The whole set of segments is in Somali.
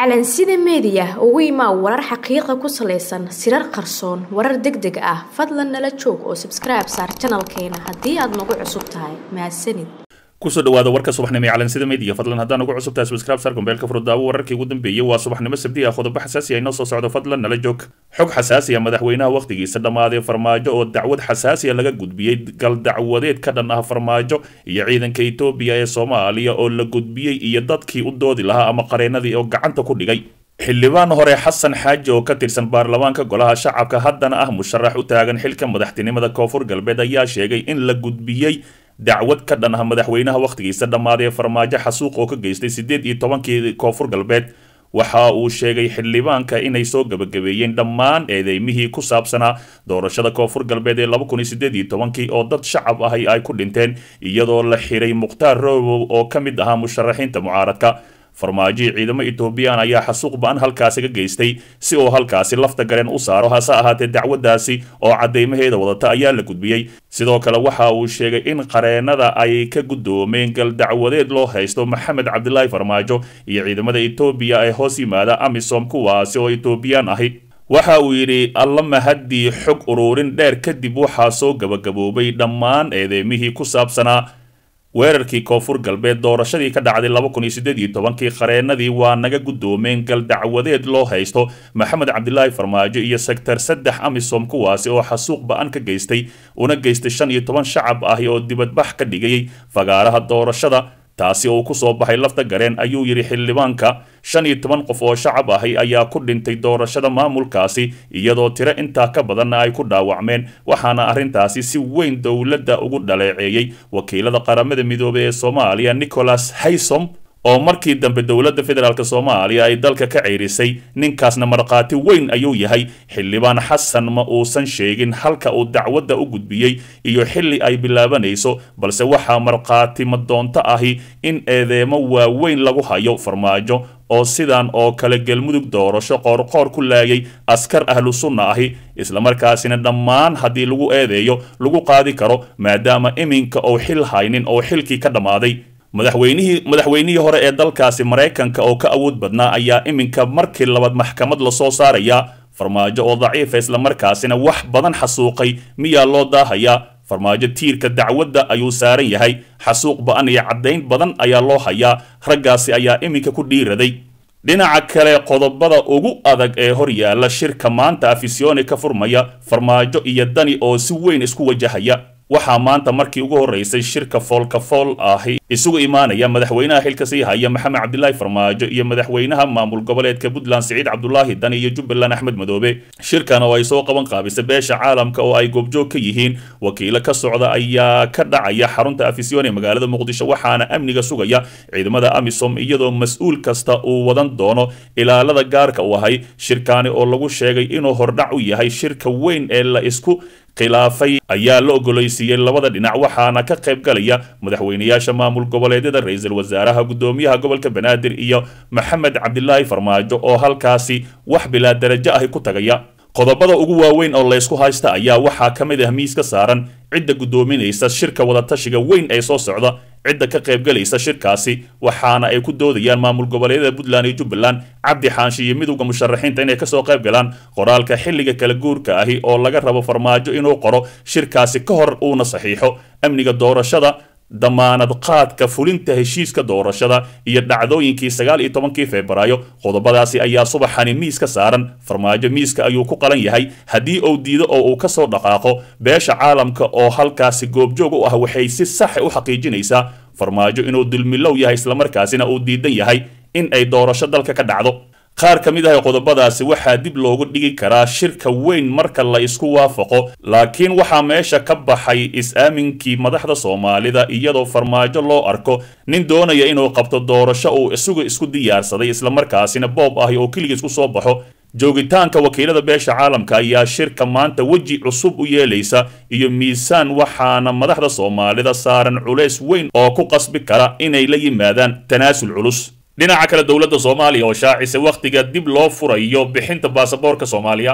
calansida meediya ugu imaa warar xaqiiqa ku salaysan sirar qarsoon warar deg deg ah fadlan nala joog oo sabskribe saar janalkeena haddii aad nagu cusub tahay mahadsanid kusoo dhawaada warka subaxnimo ee calansida media fadlan haddaan ugu cusub tahay subscribe sar gombeelka furdaawo wararkii ugu dambeeyey waa subaxnimo sabdi ah qodobo xasaasi ah inoo soo socdo fadlan nala joog xog xasaasi ah madaxweynaha wakhtigiisa dhammaaday farmaajo oo dacwad xasaasiya laga gudbiyey gal dacwadeed ka dhan ah farmaajo iyo ciidanka etoobiya ee soomaaliya oo la gudbiyey iyo dadkii u doodi lahaa ama qareenadii oo gacanta ku dhigay xildhibaan hore xasan xaaji oo ka tirsan baarlamaanka golaha shacabka haddana ah musharax u taagan xilka madaxtinimada koonfur galbeed ayaa sheegay in la gudbiyey dacwad ka dhan ah madaxweynaha wakhtigiisa dhammaaday ee farmaajo xasuuq oo ka geystay siddeed iyo tobankii koonfur galbeed waxa uu sheegay xildhibaanka inay soo gabagabeeyeen dhammaan eedeymihii ku saabsanaa doorashada koonfur galbeed ee laba kun iyo siddeed iyo tobankii oo dad shacab ahi ay ku dhinteen iyadoo la xiray mukhtaar roobow oo ka mid ahaa musharaxiinta mucaaradka farmaajihii ciidamo etoobiyaan ayaa xasuuq ba-an halkaasi ka geystay si uu halkaasi lafta gareen u saaro hase ahaatee dacwaddaasi oo caddeymaheeda wadata ayaa la gudbiyey sidoo kale waxa uu sheegay in qareenada ay ka guddoomeen gal dacwadeed loo haysto maxamed cabdilaahi farmaajo iyo ciidamada etoobiya ee hoos yimaada amisom kuwaasi oo etoobiyaan ahi waxa uu yidhi alla mahaddii xog uruurin dheer kadib waxaa soo gabagaboobay dhammaan eedeymihii ku saabsanaa weerarkii koonfur galbeed doorashadii ka dhacday laba kun iyo siddeed iyo tobankii qareenadii waa naga guddoomeen gal dacwadeed loo haysto maxamed cabdilaahi farmaajo iyo sektar saddex amisom kuwaasi oo xasuuq ba-an ka geystay una geystay shan iyo toban shacab ahi oo dibadbax ka dhigayay fagaaraha doorashada taasi oo ku soo baxay lafta gareen ayuu yidhi xildhibaanka shan iyo toban qof oo shacab ahi ayaa ku dhintay doorashada maamulkaasi iyadoo tiro intaa ka badanna ay ku dhaawacmeen waxaana arrintaasi si weyn dowladda ugu dhaleeceeyey wakiilada qaramada midoobey ee soomaaliya nicholas haysom oo markii dambe dowladda federaalk soomaaliya ay dalka ka ceyrisay ninkaasna markhaati weyn ayuu yahay xildhibaan xasan ma uusan sheegin halka uu dacwadda u gudbiyey iyo xilli ay bilaabanayso balse waxaa markhaati madoonto ahi in eedeemo waaweyn lagu hayo farmaajo oo sidan oo kale galmudug doorasho qoorqoor ku laayay askar ahlu sunna ahi islamarkaasina dhammaan haddii lagu eedeeyo lagu qaadi karo maadaama iminka uu xil haynin oo xilkii ka dhammaaday madaxweynihii madaxweynihii hore ee dalkaasi maraykanka oo ka awood badnaa ayaa iminka markii labaad maxkamad lasoo saarayaa farmaajo oo daciifa islamarkaasina wax badan xasuuqay miyaa loo daahayaa farmaajo tiirka dacwadda ayuu saaran yahay xasuuq ba-an iyo caddayn badan ayaa loo hayaa raggaasi ayaa iminka ku dhiiraday dhinaca kale qodobada ugu adag ee hor yaalla shirka maanta afisyooni ka furmaya farmaajo iyo dani oo si weyn isku wajahaya waxaa maanta markii ugu horreysay shirka foolka fool ahi isugu imaanaya madaxweynaha xilka sii haya maxamed cabdilaahi farmaajo iyo madaxweynaha maamul goboleedka puntland siciid cabdulaahi dani iyo jubbaland axmed madoobe shirkan oo ay soo qaban qaabisay beesha caalamka oo ay goobjoog ka yihiin wakiilo ka socda ayaa ka dhacaya xarunta afisyoon ee magaalada muqdisho waxaana amniga sugaya ciidamada amisom iyadoo mas-uul kasta uu wadan doono ilaalada gaarka u ahay shirkaani oo lagu sheegay inuu hordhac u yahay shirka weyn ee la isku khilaafay ayaa la ogolaysiiyey labada dhinac waxaana ka qayb galaya madaxweynayaasha maamul goboleedyada ra-iisul wasaaraha guddoomiyaha gobolka banaadir iyo maxamed cabdilaahi farmaajo oo halkaasi wax bilaa darajo ahi ku tagaya qodobada ugu waaweyn oo laysku haysta ayaa waxaa ka mid ah miiska saaran cidda guddoominaysa shirka wadatashiga weyn ee soo socda cidda ka qaybgalaysa shirkaasi waxaana ay ku doodayaan maamul goboleedyada puntland iyo jubbaland cabdi xaanshi iyo midowda musharaxiinta inay kasoo qayb galaan qoraalka xilliga kala guurka ahi oo laga rabo farmaajo inuu qoro shirkaasi ka hor uuna saxiixo amniga doorashada damaanad qaadka fulinta heshiiska doorashada iyo dhacdooyinkii sagaal iyo tobankii febraayo qodobadaasi ayaa subaxani miiska saaran farmaajo miiska ayuu ku qalan yahay haddii uu diido oo uu kasoo dhaqaaqo beesha caalamka oo halkaasi goobjoog u ah waxay si saxa u xaqiijinaysaa farmaajo inuu dulmilow yahay islamarkaasina uu diidan yahay in ay doorasho dalka ka dhacdo qaar ka mid ah qodobadaasi waxaa dib loogu dhigi karaa shirka weyn marka la isku waafaqo laakiin waxaa meesha ka baxay is-aaminkii madaxda soomaalida iyadoo farmaajo loo arko nin doonaya inuu qabto doorasho uu isagu isku diyaarsaday islamarkaasina boob ahi oo keligiis ku soo baxo joogitaanka wakiilada beesha caalamka ayaa shirka maanta weji cusub u yeelaysa iyo miisaan waxaana madaxda soomaalida saaran culays weyn oo ku qasbi kara inay la yimaadaan tanaasul culus dhinaca kale dowladda soomaaliya oo shaacisa wakhtiga dib loo furayo bixinta baasaboorka soomaaliya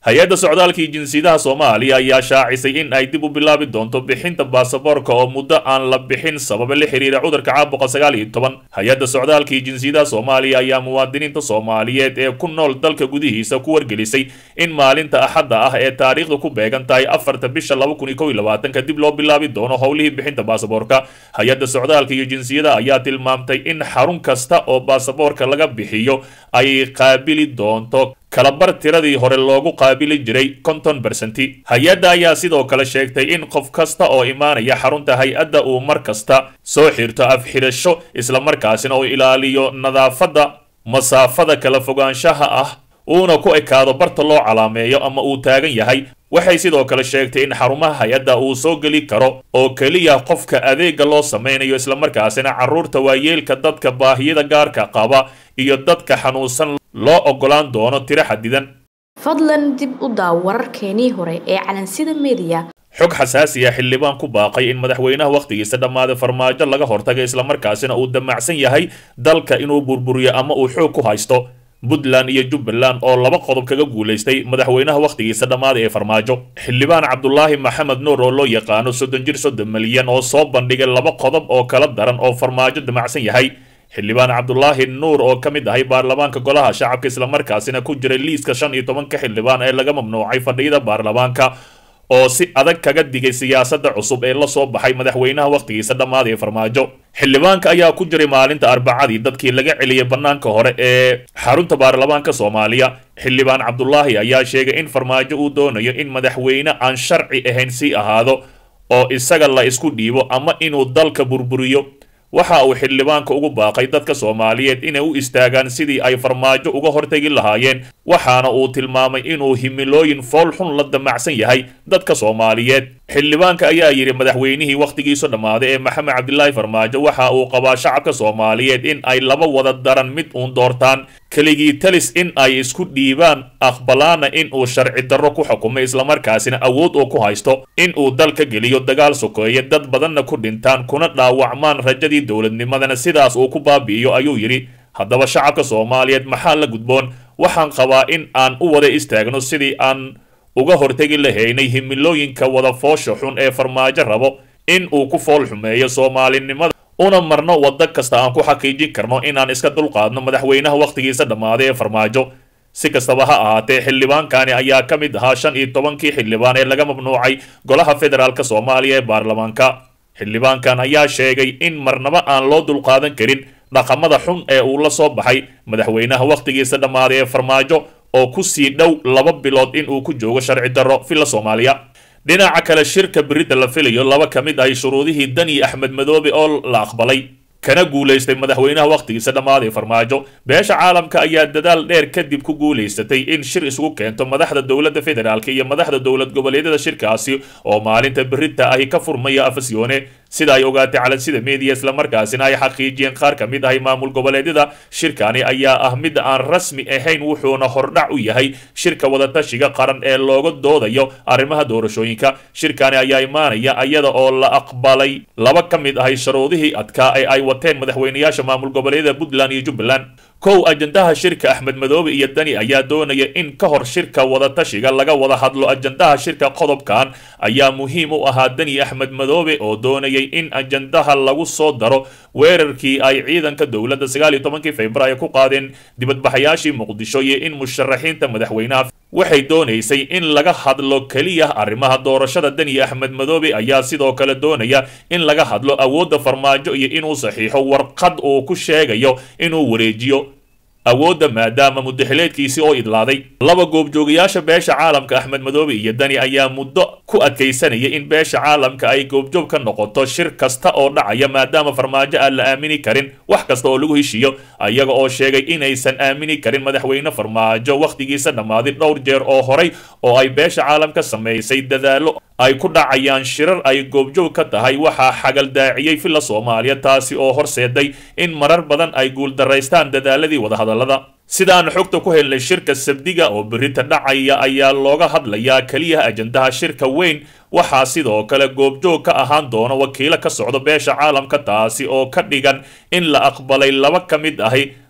hay-adda socdaalka iyo jinsiyadaha soomaaliya ayaa shaacisay in ay dib u bilaabi doonto bixinta baasaboorka oo muddo aan la bixin sababa la xiriira cudurka caabuqa sagaal iyo toban hay-adda socdaalka iyo jinsiyadaha soomaaliya ayaa muwaadiniinta soomaaliyeed ee ku nool dalka gudihiisa ku wargelisay in maalinta axadda ah ee taariikhda ku beegan tahay afarta bisha laba kun iyo kow iyo labaatanka dib loo bilaabi doono howlihii bixinta baasaboorka hay-adda socdaalka iyo jinsiyadaha ayaa tilmaamtay in xarun kasta oo baasaboorka laga bixiyo ay qaabili doonto kalabar tiradii hore loogu qaabili jiray konton bersenti hay-adda ayaa sidoo kale sheegtay in qof kasta oo imaanaya xarunta hay-adda uu mar kasta soo xirto afxidhasho islamarkaasina uu ilaaliyo nadaafadda masaafada kala fogaanshaha ah uuna ku ekaado barta loo calaameeyo ama uu taagan yahay waxay sidoo kale sheegtay in xarumaha hay-adda uu soo geli karo oo keliya qofka adeega loo samaynayo islamarkaasina carruurta waayeelka dadka baahiyada gaarka qaba iyo dadka xanuunsan loo oggolaan doono tiro xadidan fadlan dib u daaw wararkeenii hore ee calansida mediya xog xasaasi ah xildhibaan ku baaqay in madaxweynaha wakhtigiisa dhammaaday farmaajo laga hortaga islamarkaasina uu damacsan yahay dalka inuu burburiyo ama uu xoog ku haysto puntland iyo jubbaland oo laba qodob kaga guulaystay madaxweynaha wakhtigiisa dhammaaday ee farmaajo xildhibaan cabdulaahi maxamed nuur oo loo yaqaano soddon jir soddon milyan oo soo bandhigay laba qodob oo kala daran oo farmaajo damacsan yahay xildhibaan cabdulaahi nuur oo ka mid ahay baarlamaanka golaha shacabka islamarkaasina ku jiray liiska shan iyo tobanka xildhibaan ee laga mamnuucay fadhiyada baarlamaanka oo si adag kaga digay siyaasadda cusub ee la soo baxay madaxweynaha wakhtigiisa dhammaaday ee farmaajo xildhibaanka ayaa ku jiray maalinta arbacadii dadkii laga celiyay bannaanka hore ee xarunta baarlamaanka soomaaliya xildhibaan cabdulaahi ayaa sheegay in farmaajo uu doonayo in madaxweyne aan sharci ahayn sii ahaado oo isaga la isku dhiibo ama inuu dalka burburiyo waxa uu xildhibaanka ugu baaqay dadka soomaaliyeed inay u istaagaan sidii ay farmaajo uga hortegi lahaayeen waxaana uu tilmaamay inuu himilooyin foolxun la damacsan yahay dadka soomaaliyeed xildhibaanka ayaa yidhi madaxweynihii wakhtigiisu dhammaaday ee maxamed cabdilaahi farmaajo waxa uu qabaa shacabka soomaaliyeed in ay laba wada daran mid uun doortaan keligii talis in ay isku dhiibaan aqbalaana in uu sharci darro ku xukumay islamarkaasina awood uu ku haysto in uu dalka geliyo dagaal sokeeye dad badanna ku dhintaan kuna dhaawacmaan rajadii dowladnimadana sidaas uu ku baabi'iyo ayuu yidhi haddaba shacabka soomaaliyeed maxaa la gudboon waxaan qabaa in aan u wada istaagno sidii aan uga hortegi lahaynay himilooyinka wada foosha xun ee farmaajo rabo in uu ku fool xumeeyo soomaalinimada una marno waddo kasta aan ku xaqiijin karno inaan iska dulqaadno madaxweynaha wakhtigiisa dhammaaday ee farmaajo si kastaba ha ahaatee xildhibaankani ayaa ka mid ahaa shan iyo tobankii xildhibaan ee laga mamnuucay golaha federaalk soomaaliya ee baarlamaanka xildhibaankan ayaa sheegay in marnaba aan loo dulqaadan karin dhaqamada xun ee uu la soo baxay madaxweynaha wakhtigiisa dhammaaday ee farmaajo oo ku sii dhow laba bilood in uu ku joogo sharci darro villa soomaaliya dhinaca kale shirka berida la filayo laba ka mid ahay shuruudihii dani axmed madoobe oo la aqbalay kana guulaystay madaxweynaha wakhtigiisa dhammaaday farmaajo beesha caalamka ayaa dadaal dheer kadib ku guulaysatay in shir isugu keento madaxda dowladda federaalk iyo madaxda dowlad goboleedyada shirkaasi oo maalinta berita ahi ka furmaya afasyoone sida ay ogaatay calansida media islamarkaasina ay xaqiijiyeen qaar ka mid ahay maamul goboleedyada shirkani ayaa ah mid aan rasmi ahayn wuxuuna hordhac u yahay shirka wadatashiga qaran ee looga doodayo arrimaha doorashooyinka shirkani ayaa imaanaya iyada oo la aqbalay laba ka mid ahay sharuudihii adkaa ee ay wateen madaxweynayaasha maamul goboleedyada puntland iyo jubbaland kow ajandaha shirka axmed madoobe iyo dani ayaa doonaya in ka hor shirka wadatashiga laga wada hadlo ajandaha shirka qodobkan ayaa muhiim u ahaa dani axmed madoobe oo doonayay in ajandaha lagu soo daro weerarkii ay ciidanka dowladda sagaal iyo tobankii februaayo ku qaadeen dibadbaxayaashii muqdisho iyo in musharaxiinta madaxweynaha waxay doonaysay in laga hadlo keliya arrimaha doorashada dani axmed madoobe ayaa sidoo kale doonaya in laga hadlo awoodda farmaajo iyo inuu saxiixo warqad uu ku sheegayo inuu wareejiyo awoodda maadaama muddaxileedkiisii oo idlaaday laba goobjoogayaasha beesha caalamka axmed madoobe iyo dani ayaa muddo ku adkaysanaya in beesha caalamka ay goobjoog ka noqoto shir kasta oo dhacaya maadaama farmaajo aan la aamini karin wax kasta oo lagu heshiiyo ayaga oo sheegay inaysan aamini karin madaxweyne farmaajo wakhtigiisa dhammaaday dhowr jeer oo horay oo ay beesha caalamka samaysay dadaallo ay ku dhacayaan shirar ay goobjoog ka tahay waxaa xagaldaaciyey villa soomaaliya taasi oo horseeday in marar badan ay guuldaraystaan dadaaladii wadahadallada sidaan xogta ku helnay shirka sabdiga oo berita dhacaya ayaa looga hadlayaa keliya ajandaha shirka weyn waxaa sidoo kale goobjoog ka ahaan doona wakiilo ka socdo beesha caalamka taasi oo ka dhigan in la aqbalay laba ka mid ahi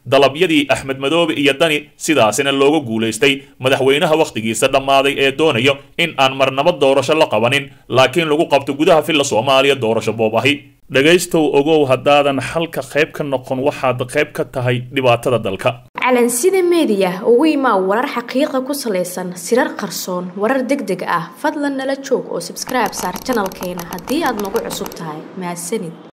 dalabyadii axmed madoobe iyo dani sidaasina looga guulaystay madaxweynaha wakhtigiisa dhammaaday ee doonayo in aan marnabo doorasho la qabanin laakiin lagu qabto gudaha filla soomaaliya doorasho boob ahi dhegaystow ogow haddaadan xalka qayb ka noqon waxaad qayb ka tahay dhibaatada dalka calansida meediya ugu imaa warar xaqiiqa ku salaysan sirar qarsoon warar deg deg ah fadlan nala joog oo sabskribe saar janalkeena haddii aad nagu cusub tahay mahadsanid